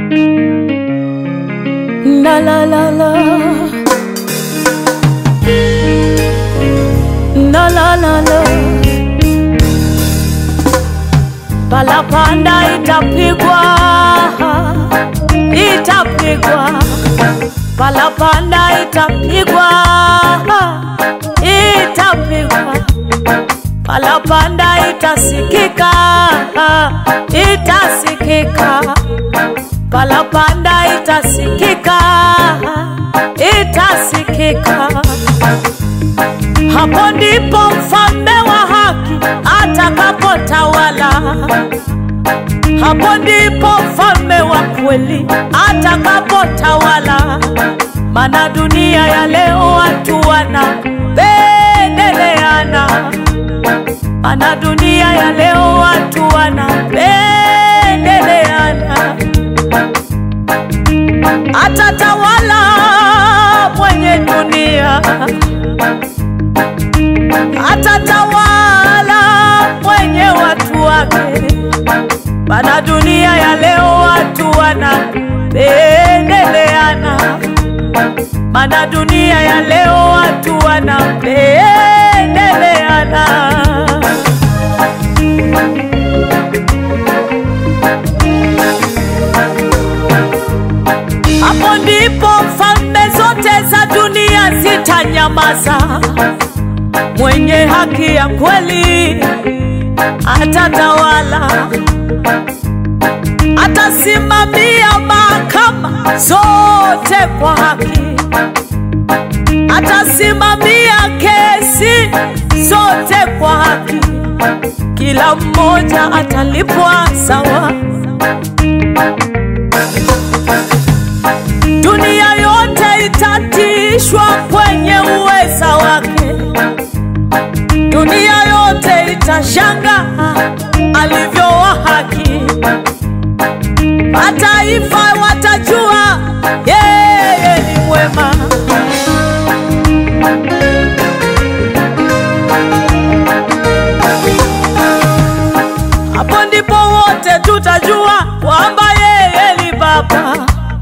La la la la. La la la la. Palapanda itapigwa, itapigwa. Palapanda itapigwa, itapigwa. Palapanda itasikika, itasikika. Palapanda itasikika, itasikika. Hapo ndipo mfalme wa haki atakapotawala. Hapo ndipo mfalme wa kweli atakapotawala. Maana dunia ya leo watu wanapendeleana, maana dunia ya leo watu wanapendeleana. Atatawala mwenye dunia, atatawala mwenye watu wake. Maana dunia ya leo watu wanapendeleana, maana dunia ya leo watu wanapendeleana. Hapo ndipo falme zote za dunia zitanyamaza. Mwenye haki ya kweli atatawala, atasimamia mahakama zote kwa haki, atasimamia kesi zote kwa haki. Kila mmoja atalipwa sawa. Dunia yote itatishwa kwenye uweza wake. Dunia yote itashanga alivyo wa haki. Mataifa watajua yeye ni mwema. Hapo ndipo wote tutajua kwamba yeye ni Baba.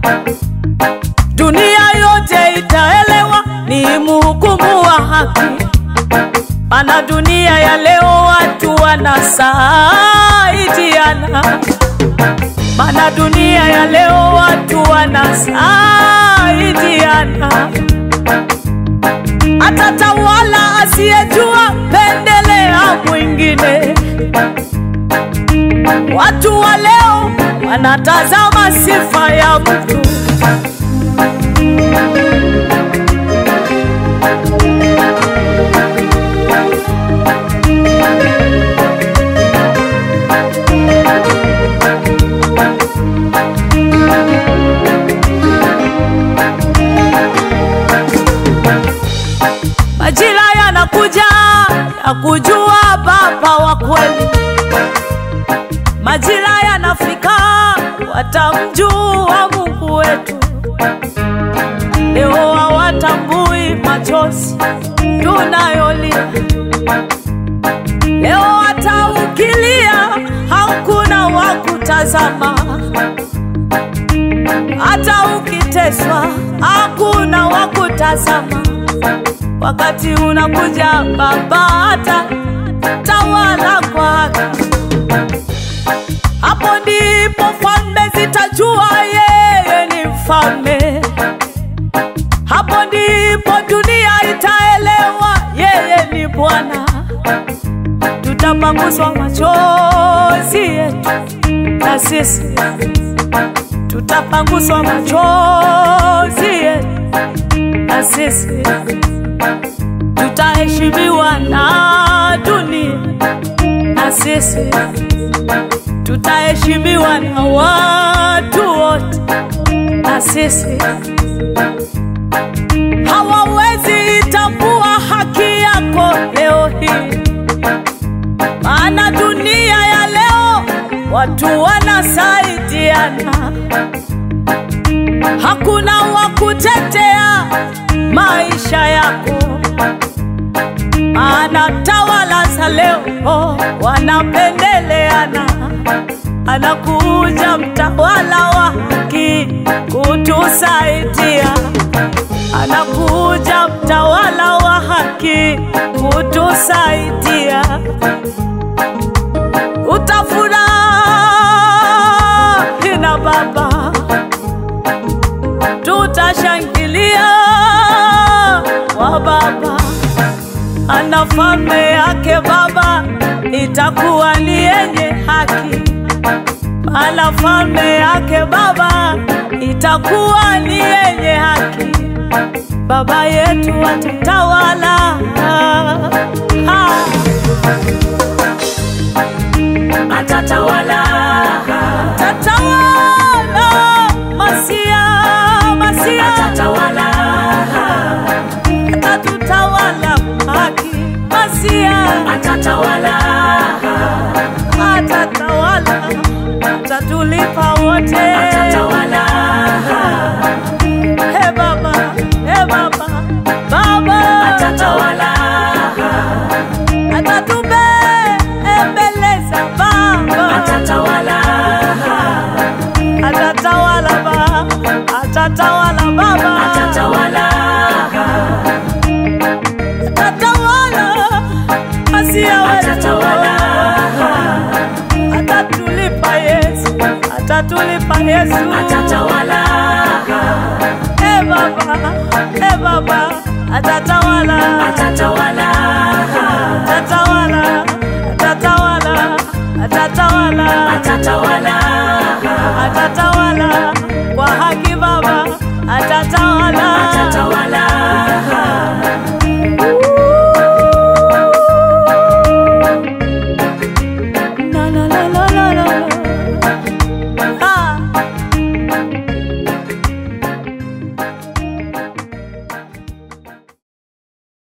Dunia yote itaelewa ni mhukumu wa haki. Maana dunia ya leo watu wanasaidiana, maana dunia ya leo watu wanasaidiana. Atatawala asiyejua pendelea mwingine. Watu wa leo wanatazama sifa ya mtu Majira yanakuja ya kujua Baba wa kweli, majira yanafika watamjua Mungu wetu. Leo hawatambui machozi tunayolia, leo hata ukilia hakuna wa kutazama, hata ukiteswa hakuna wa kutazama. Wakati unakuja Baba ata tawala kwa haki. Hapo ndipo falme zitajua yeye ni mfalme. Hapo ndipo dunia itaelewa yeye ni Bwana. Tutapanguswa machozi yetu na sisi tutapanguswa machozi yetu na sisi tutaheshimiwa na dunia na sisi tutaheshimiwa na watu wote na sisi hawawezi itambua haki yako leo hii, maana dunia ya leo watu wanasaidiana, hakuna wa kutetea maisha yako, maana tawala za leo wanapendeleana. Anakuja mtawala wa haki falme yake Baba itakuwa ni yenye haki, maana falme yake Baba itakuwa ni yenye haki. Baba yetu atatawala, ha. atatawala atatawala, Masia, Masia atatawala atatutawala haki, Masia atatawala atatawala, atatulipa wote. atatawala He Baba, he Baba, Baba atatawala atatubembeleza Baba, atatawala atatawala Baba, atatawala Baba, atatawala atatawala Masia wetu, atatawala atatulipa Yesu, atatulipa Yesu, atatawala he Baba, he Baba, atatawala, atatawala atatawala, atatawala, atatawala, atatawala atatawala kwa haki